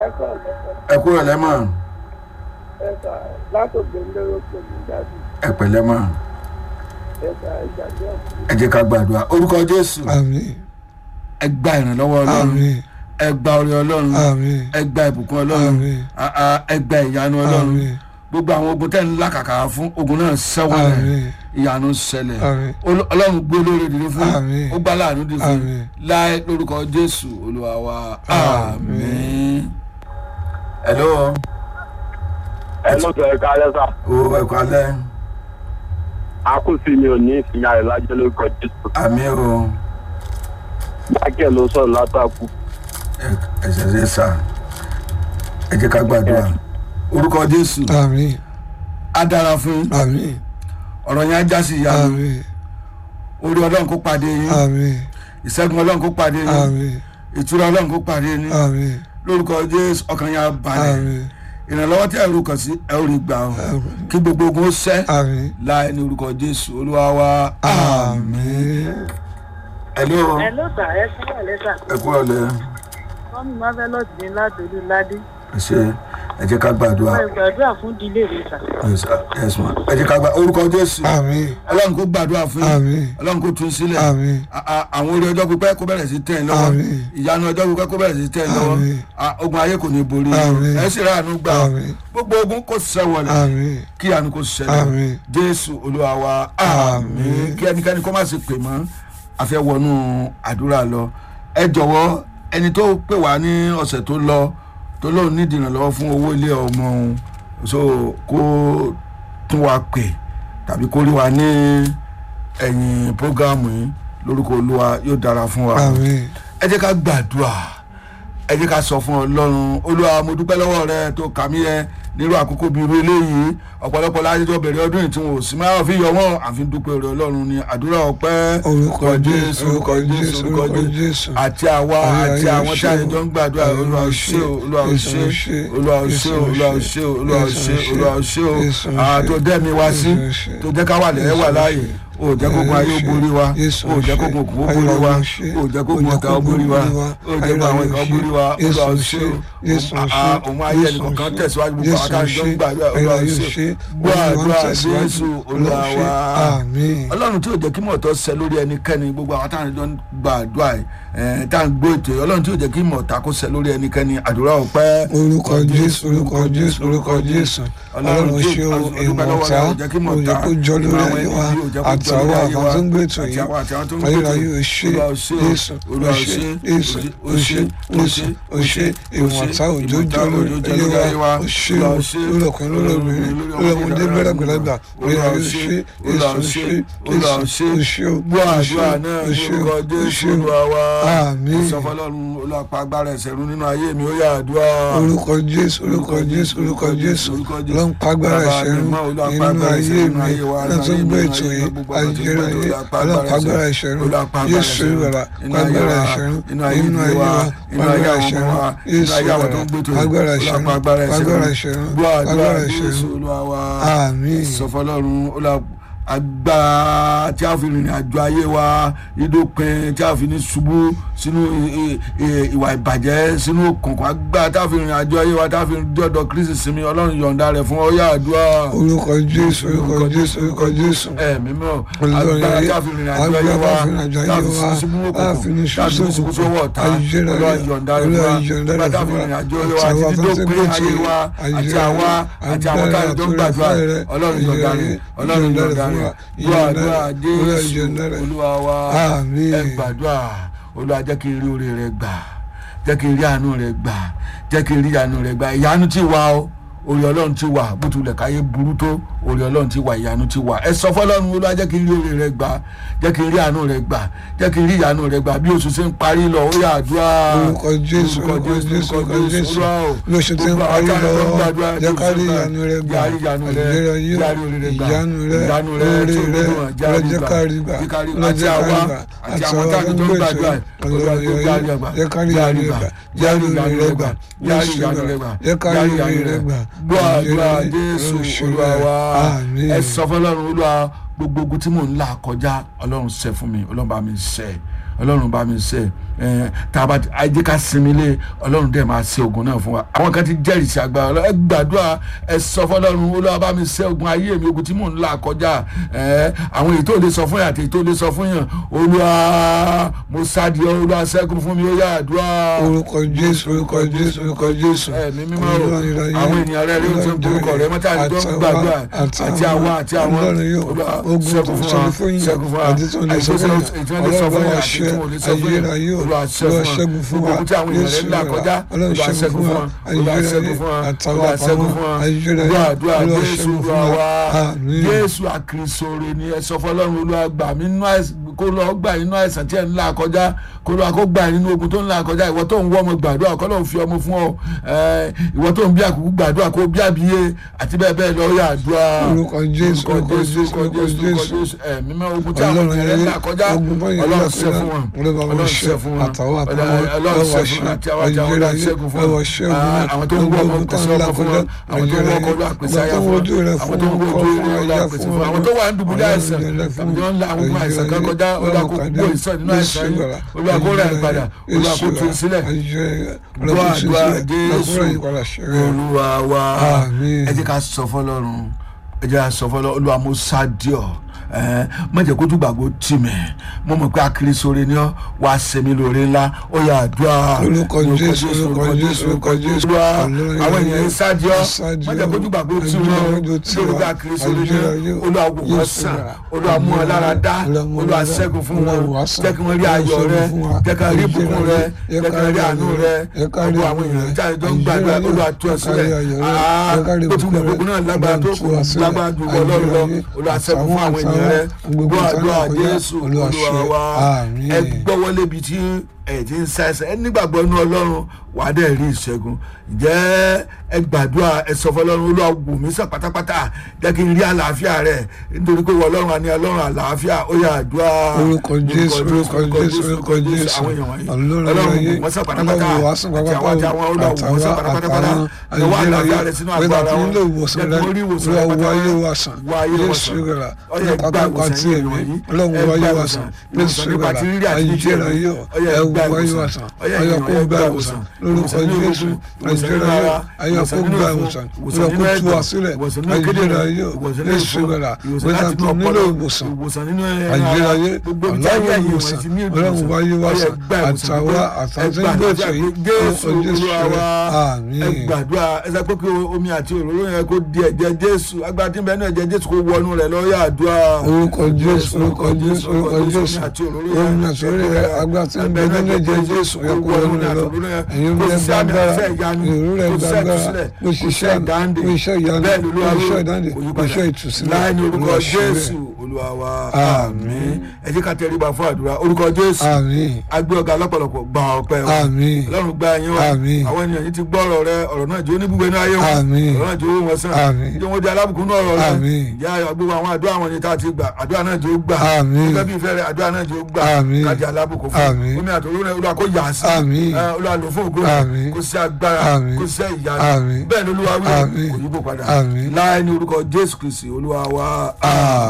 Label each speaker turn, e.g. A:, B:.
A: ẹ̀ka ọ̀lẹ́kọ̀ọ́
B: ẹ kúrò lẹ́mọ̀
A: ẹ̀ka látòkè ńlẹ́rọ̀ pẹ̀lú dájú
B: ẹ pẹ̀lẹ́ mọ̀
A: ẹ̀ka ìgbàgbé ọ̀sùn.
B: ẹ jẹ́ ká gbàdúrà orúkọ jésù
C: àmín
B: ẹ gba ìrànlọ́wọ́ ọlọ́run
C: àmín
B: ẹ gba orí ọlọ́run
C: àmín
B: ẹ gba ìbùkún ọlọ́run
C: àmín
B: a- a- ẹ gba ìyanu ọlọ́run
C: àmín
B: gbogbo àwọn ogun tẹ́ ń lákàkà fún ogun náà sẹ́wọ̀n rẹ̀
C: àmín
B: ìyanu ṣẹlẹ̀
C: àmín
B: Ol- ọlọ́run gbé olóore dìde fún
C: Àmín.
B: ó gbá láàánú dìde fún
C: Àmín.
B: láì lórúkọ jésù olúwa wa
C: Àmín.
B: àmín. hello
D: ẹ ló sọ ẹka lẹsà
B: o ẹ kú alẹ́
D: akúsí mi ò ní ìfìyà rẹ lájẹ lórúkọ jésù
B: àmín o
D: mákẹ ló sọ látàkù
B: ẹ- ẹ ṣẹ̀ṣẹ̀ sà ẹ jẹ́ ká gbàdúrà orúkọ jésù
C: àmín
B: á dára fún yín.
C: àmín
B: ọ̀rọ̀ yẹn á já sí ìyanu
C: àmín
B: orí ọlọ́run kó pàdé yín
C: àmín
B: ìṣẹ́gun ọlọ́run kó pàdé yín
C: àmín
B: ìtura ọlọ́run kó pàdé yín
C: àmín
B: lórúkọ jésù ọkàn yẹn á balẹ̀
C: àmín
B: ìrànlọ́wọ́ tí ẹ̀rù kàn sí ẹ ò rí gbà ọ́
C: Àmín.
B: kí gbogbo ogun ó sẹ́
C: àmín
B: láì ní orúkọ jésù olúwa wa
C: àmín
B: hello
E: ẹ ló sà ẹ sí ẹ lẹ́sà
B: ẹ kú ọ̀lẹ́
E: mọ́mí marvelous ní látòlú ládé
B: ẹ ṣe ẹ jẹ́ ká gbàdúrà
E: ẹ gbàdúrà fún dílé mi sà.
B: Yes, sir. Yes, ma. ẹ jẹ́ ká gbà orúkọ jésù
C: àmín
B: ọlọ́run kó gbàdúrà fún yín
C: àmín
B: ọlọ́run kó tún sílẹ̀
C: àmín
B: A- a- àwọn orí ọjọ́ pípẹ́ kó bẹ̀rẹ̀ sí tẹ̀ ẹ́ lọ́wọ́
C: Àmín.
B: ìyanu ọjọ́ pípẹ́ kó bẹ̀rẹ̀ sí tẹ̀ ẹ́ lọ́wọ́
C: Àmín.
B: A- ogun ayé kò ní borí
C: Àmín.
B: ẹ sì ráàánú gbà ọ́.
C: Àmín.
B: gbogbo ogun kò sẹ́wọ̀lẹ̀
C: àmín
B: kí ìyanu kò ṣẹlẹ̀
C: Àmín.
B: jésù olúwa wa àmín kí ẹnikẹ́ni kó má sì pè mọ́ àfẹ́ wọnú àdúrà lọ ẹ jọ̀wọ́ ẹni tó pè wá ní ọ̀sẹ̀ tó lọ tó lóun nídìí ìrànlọ́wọ́ fún owó ilé ọmọ òun so kó tún wa pè tàbí kó rí wa ní ẹ̀yìn prógámù yìí lórúkọ olúwa yóò dára fún wa
C: àmín
B: ẹ jẹ́ ká gbàdúrà ẹ jẹ́ ká sọ fún ọlọ́run olúwa mo dúpẹ́ lọ́wọ́ rẹ tó kà mí yẹ nírú àkókò bíi irú eléyìí ọ̀pọ̀lọpọ̀ lájọjọ́ bẹ̀rẹ̀ ọdún yìí tí wọn ò sí máa fi yọ wọn àfi dúpẹ́ rẹ ọlọ́run ni àdúrà ọpẹ́
C: orúkọ jésù orúkọ jésù orúkọ jésù
B: àti àwa àti àwọn tí a jọ ń gbàdúrà olúwa ò ṣe o olúwa ò ṣe o olúwa ò ṣe o olúwa ò ṣe o olúwa ò ṣe o olúwa ò ṣe o àtò dẹ́mi wá sí tó jẹ́ ká wà lẹ́yìn wà láàyè o ò jẹ́ kókun ayé ó borí wa o ò jẹ́ kókun òkú ó borí wa o ò jẹ́ kókun ọ̀tá ó borí wa o ò jẹ́ kókun àwọn ìkan ó borí wa olúwa ò ṣe o òun ayé ẹnìkan síwájú gbogbo àwọn àtàjọ ń gbàdúrà olúwa ò ṣe gbọ́ àdúrà jésù olúwa wa
C: àmín
B: ọlọ́run tí ò jẹ́ kí mọ̀tọ́ ṣẹ lórí ẹnikẹ́ni gbogbo àwọn táwọn ìjọ ń gba àdúrà ẹ̀ tá à ń gbọ́ ètò yìí ọlọ́run tí ò jẹ́ kí mọ̀tá kó ṣẹ lórí ẹnikẹ́ni àdúrà ọpẹ́.
C: orúkọ jésù orúkọ jésù orúkọ jésù ọlọ́run ṣe o ìmọ̀ta òjò kó jọ lórí ayé wa àtàwọn àwọn tó ń gbé ètò yìí ayérayé ò ṣe jésù ò ṣe jésù ò ṣe jésù ò ṣe ìmọ̀ta òjò jọ lórí ayé wa ò ṣe o lórí ọkùnrin lórí obìnrin lórí ọmọdé lórí àgbàlagbà ayérayé ò ṣe jésù ò ṣe jésù ò ṣe o
B: gbọ́ àdúrà náà
C: ò ṣe
B: lórúkọ
C: o ò
B: jésù
C: ṣe o
B: olúwa wa
C: àmín
B: sọfọlọ́run olùpá agbára ẹ̀sẹ̀ run nínú ayé mi ó yà àdúrà.
C: orúkọ jésù orúkọ jésù orúkọ jésù ló ń pagbára ìṣẹ́rú nínú ayé mi náà tó ń gbé ètò yìí ayẹyẹ ayé ló ń pagbára ìṣẹ́rú jésù ìwàlà pagbára ìṣẹ́rú nínú ayé wa pagbára ìṣẹ́rú jésù ìwàlà pagbára ìṣẹ́rú pagbára ìṣẹ́rú pagbára ìṣẹ́rú àmín
B: sọfọlọ́run olùpá agbára tí a fi rìnrìn àjò ayé wa ìdópin tí a fi ní ṣubú sínú i- i- ìwà ìbàjẹ́ sínú òkùnkùn agbára tí a fi rìnrìn àjò ayé wa tí a fi dọ́dọ̀ kristi sinmi ọlọ́run yọ̀ǹda rẹ̀ fún ọyá àdúrà
C: orúkọ jésù orúkọ jésù orúkọ jésù
B: ẹ̀mí mọ́
C: olùdarí
B: agbára
C: ayé
B: tí a fi rìnrìn àjò ayé wa
C: agbára fi rìnrìn àjò ayé wa
B: sínú
C: a fi ní
B: òkùnkùn tí a fi ní ṣubú
C: ṣubú
B: sówó ọ̀tá
C: ayélujára
B: ọlọ́run yọ̀ǹda rẹ̀ fún
C: olúwa
B: wa
C: yọ̀ǹda
B: agbára
C: rẹ̀
B: tí a
C: fún
B: fi
C: wa
B: rìnrìn àjò ayé wa
C: àti
B: àti
C: àwọn tó ń
B: dídópin
C: gbé
B: ayé wa àti àwa àti àwọn tá a jọ ń gbàdúrà ọlọ́run yọ̀ǹda rẹ̀ ọlọ́run yọ̀ǹda rẹ̀ gbọ́ àdúrà jésù olúwa wa
C: Àmín.
B: ẹ gbàdúrà olúwa jẹ́ kí n rí oore rẹ gbà jẹ́ kí n rí àánú rẹ gbà jẹ́ kí n rí àánú rẹ gbà ìyanu ti wà o orí ọlọ́run ti wà bó tilẹ̀ káyé burú tó orí ọlọ́run ti wà ìyanu ti wà ẹ sọ fọlọ́run olúwa jẹ́ kí n rí oore rẹ gbà jẹ́ kí n rí àánú rẹ gbà jẹ́ kí n rí ìyanu rẹ gbà bí oṣù ṣe ń parí lọ ó yà àdúrà
C: orúkọ jésù orúkọ jésù orúkọ jésù
B: Olúwa o.
C: lóṣù tí ń
B: Gbogbo
C: parí
B: àwọn
C: lọ
B: tó ń gbàdúrà
C: jẹ́ ká rí
B: Jésù
C: ìyanu rẹ gbà
B: Jẹ́ ká rí ìyanu rẹ
C: àjẹrẹ yìí
B: Jẹ́ ká rí oore rẹ gbà
C: ìyanu rẹ
B: ìyanu rẹ
C: oore
B: tó
C: rẹ
B: gbogbo wọn jẹ́ àrí
C: lọ́jọ́
B: gbà.
C: ká rí gbà
B: Jẹ́ ká rí- àti
C: lọ́jọ́ ká
B: àwa
C: rí gbà
B: àti
C: àti
B: àwọn
C: àwọn
B: táwọn
C: tó ń
B: tó ń
C: gbé
B: gbàdúrà
C: ètò
B: Olúwa
C: yìí
B: tó jẹ́ àrí gbà
C: jẹ́ ká rí
B: jẹ́ àrí
C: ìyanu rẹ
B: gbà
C: gbà
B: jẹ́ àrí
C: jẹ́
B: ìyanu rẹ gbà jẹ́ àrí ìyanu rẹ gbà
C: jẹ́ ká rí ìyanu rẹ gbà
B: gbọ́ àdúrà jésù olúwa wa
C: àmín
B: ẹ sọ fọlọ́run olúwa gbogbo ogun tí mò ń là kọjá ọlọ́run ṣe fún mi ọlọ́run bá mi ṣe ọlọ́run bá mi ṣe ẹ̀ tá a bá ẹ jẹ́ ká sinmi lé ọlọ́run dẹ̀ máa ṣe ogun náà fún wa àwọn kan ti jẹ́rìí sí agbára ọlọ́run ẹ gbàdúrà ẹ sọ fọlọ́run olúwa bá mi ṣe ogun ayé mi ogun tí mò ń là kọjá ẹ̀ àwọn èyí tó lè sọ fún yàn àti èyí tó lè sọ fún yàn olúwa mo sáàdì ọ olúwa ṣẹ́gun fún mi ó yá àdúrà
C: orúkọ jésù orúkọ jésù orúkọ jésù
B: ẹ̀mí mímọ́ o àwọn ènìyàn rẹ ló ń tún orúkọ rẹ mọ́tà ní tó ń gbàdúrà àti àwọn àti àwọn
C: ogun tó ń sọ fún yín àti tó ń lè sọ fún yín ọlọ́run wa ṣe ayérayé olúwa ṣẹ́gun fún wa yéṣu rẹ̀ ọlọ́run ṣẹ́gun fún wa ayérayé àtàwọn àpamọ́ ayérayé olúwa ṣẹ́gun fún wa àmín.
B: jésù àkìrìsòrè ni ẹ sọ fọlọ́run olúwa gbà mí nínú àìsàn kó lọ gbà nínú àìsàn tí ẹ ń là kọjá kó lọ kó gbà nínú ogun tó ń là kọjá ìwọ tó ń wọ ọmọ gbàdúrà kọ́ ló ń fi ọmọ fún ọ ìwọ tó ń bí àkókò gbàdúrà kó bí àbíyé àti bẹ́ẹ̀ bẹ́ẹ̀ lọ yà àdúrà
C: orúkọ jésù orúkọ jésù orúkọ jésù
B: ẹ̀mí mọ́ ogun tí àwọn ènìyàn ń là kọjá ọlọ́run ṣe fún wọn ọlọ́run ṣe fún wọn
C: àtàwọn àtàwọn
B: ọlọ́run ṣe fún wọn àti àwọn àti àwọn ọlọ́run ṣe fún wọn àwọn tó ń wọ ọmọ pèsè ọmọ fún wọn àwọn tó ń wọ ọkọ lọ àpèsè àyà fún wọn àwọn tó ń wọ ojú rẹ lọ àpèsè fún wọn àwọn tó wà ń dùbúlẹ̀ àìsàn àwọn tó ń la àwọn àìsàn kan kọjá olúwa kó gbó ìsàn nínú àìsàn yìí olúwa kó rẹ̀ padà olúwa kó tún sílẹ̀ gbọ́ àdúrà jésù olúwa wa ẹ jẹ́ ká sọ fọlọ́run ẹ jẹ́ ká sọ fọlọ́run olúwa mo sá díọ̀ má jẹ́ kójú gbàgbó tì mí mo mọ̀ pé akiri sóore ni ọ́ wàá sẹ́mi lóore ńlá ó yà àdúrà
C: orúkọ jésù orúkọ jésù orúkọ jésù
B: olúwa àwọn ènìyàn ń sáàdì ọ́ má jẹ́ kójú gbàgbó tì mí lórí pé akiri sóore ni olúwa wò wọ́n sàn olúwa mú ọ lára dá olúwa ṣẹ́gun fún wọn jẹ́ kí wọ́n rí ayọ̀ rẹ jẹ́ kí wọ́n rí ìbùkún rẹ jẹ́ kí wọ́n rí àánú rẹ gbogbo àwọn èèyàn jáde tó ń gbàdúrà olúwa tú ọ sílẹ̀ ó ti wùdà gbogbo náà lágbára tó kù lágbára ju ọlọ́run lọ olúwa ṣẹ́gun fún àwọn ènìyàn rẹ gbọ́ àdúrà jésù olúwa wa ẹ gbọ́wọ́ lébi tí ẹ ti ń ṣàìsàn ẹ nígbàgbọ́ inú ọlọ́run wà á dẹ̀ rí ìṣẹ́gun ǹjẹ́ ẹ gbàdúrà ẹ sọ fún ọlọ́run olúwa wò mí sàn pátápátá jẹ́ kí n rí àlàáfíà rẹ̀ nítorí pé ọlọ́run àní ọlọ́run àlàáfíà ó yà àdúrà
C: orúkọ jésù orúkọ jésù orúkọ jésù
B: àwọn èèyàn wọ̀nyí
C: ọlọ́run
B: ọlọ́run
C: ayé
B: wò wọ́n sàn pátápátá
C: ọlọ́run wà sàn
B: àti àwọn àti àwọn olúwa wò wọ́n sàn pátápátá ẹ wá àlàáfíà rẹ̀ sínú àgọ́ ara wọn
C: nílò ìwòsàn
B: jẹ́
C: rẹ
B: kí wọ́n rí ìwòsàn
C: olúwa
B: rẹ̀
C: wo ayé
B: pátápátá
C: wa sàn
B: wọ ayé wọn
C: jésù
B: sàn
C: rẹ̀
B: ọyẹ
C: nípa
B: gbà
C: pápá tí
B: ìwòsàn
C: èmi
B: yìí
C: ọlọ́run wo ayé wa sàn jésù
B: nípa
C: rẹ̀
B: ti rírí àti
C: ayé
B: jíjẹ
C: rẹ̀ yóò
B: ọyẹ
C: ẹ
B: gbà
C: wo ayé wa
B: ìwòsàn
C: sàn
B: ọyẹ
C: ayé kó
B: ìwòsàn
C: gbà ìwòsàn lórúkọ jésù ayé rẹ̀ yóò ayé kó gbà ìwòsàn olúwa kó tú wa sílẹ̀ ayé rẹ̀ yóò jésù rẹ̀ wíṣà tó nílò ìwòsàn ayérayé ọlọ́run ìwòsàn ọlọ́run wáyé wá sàn àtàwọn àtàwọn gbèsè yìí
B: jésù
C: orúkọ jésù
B: olúwa ẹ
C: àmín
B: gbàdúrà ẹ sọ pé kí omi àti òróró yẹn kó di ẹ̀jẹ̀ jésù agbára tí ń bẹ ní ẹ̀jẹ̀ jésù kó wọnú rẹ̀ lọ́yà àdúrà
C: orúkọ jésù orúkọ jésù orúkọ jésù omi àtòrí rẹ agbára tí ń bẹ nínú ẹ̀jẹ̀ jésù ẹ kó wọnú rẹ lọ ẹ̀yin rẹ gbàgbára ìrú rẹ gbàgbára bó ṣiṣẹ́ àmì bó iṣẹ́ ìyanu bó iṣẹ́ ìdáǹdè bó iṣẹ́ ìtúsílẹ̀
B: láì ní orúkọ
C: Olúwa ṣe bẹ́ẹ̀.
B: jésù olúwa wa àmín ẹ jẹ́ ká tẹríba fún àdúrà orúkọ jésù
C: àmín
B: agbé ọ̀gá lọ́pọ̀lọpọ̀ gba ọpẹ́ wa
C: àmín
B: ọlọ́run gba ẹ̀yìn wa
C: Àmín.
B: àwọn ènìyàn yìí ti gbọ́ ọ̀rọ̀ rẹ ọ̀rọ̀ náà jẹ́ oníbùgbé ní ayé wọn
C: Àmín.
B: ọ̀rọ̀ náà jẹ́ owó wọn sàn
C: Àmín.
B: jẹ́ wọn di alábùkún náà ọ̀rọ̀ rẹ
C: Àmín.
B: ìyá gbogbo àwọn àdúrà wọn ni tá a ti gbà àdúrà náà jẹ́ ó gbà
C: Àmín.
B: gẹ́gẹ́ bí ìfẹ́ rẹ àdúrà náà jẹ́ ó gbà
C: Àmín.
B: kájí alábùkún fún
C: Àmín.
B: omi àtòrò rẹ olúwa kó yà á sí
C: Àmín.
B: ẹ, olúwa lò fún ògo
C: Àmín.
B: kó sí agbára
C: Àmín.
B: kó sí ìyanu
C: Àmín.
B: bẹ́ẹ̀ ni olúwa wí
C: Àmín.
B: kò yípo padà
C: Àmín.
B: láì ní orúkọ jésù kristi olúwa wa
C: àmín.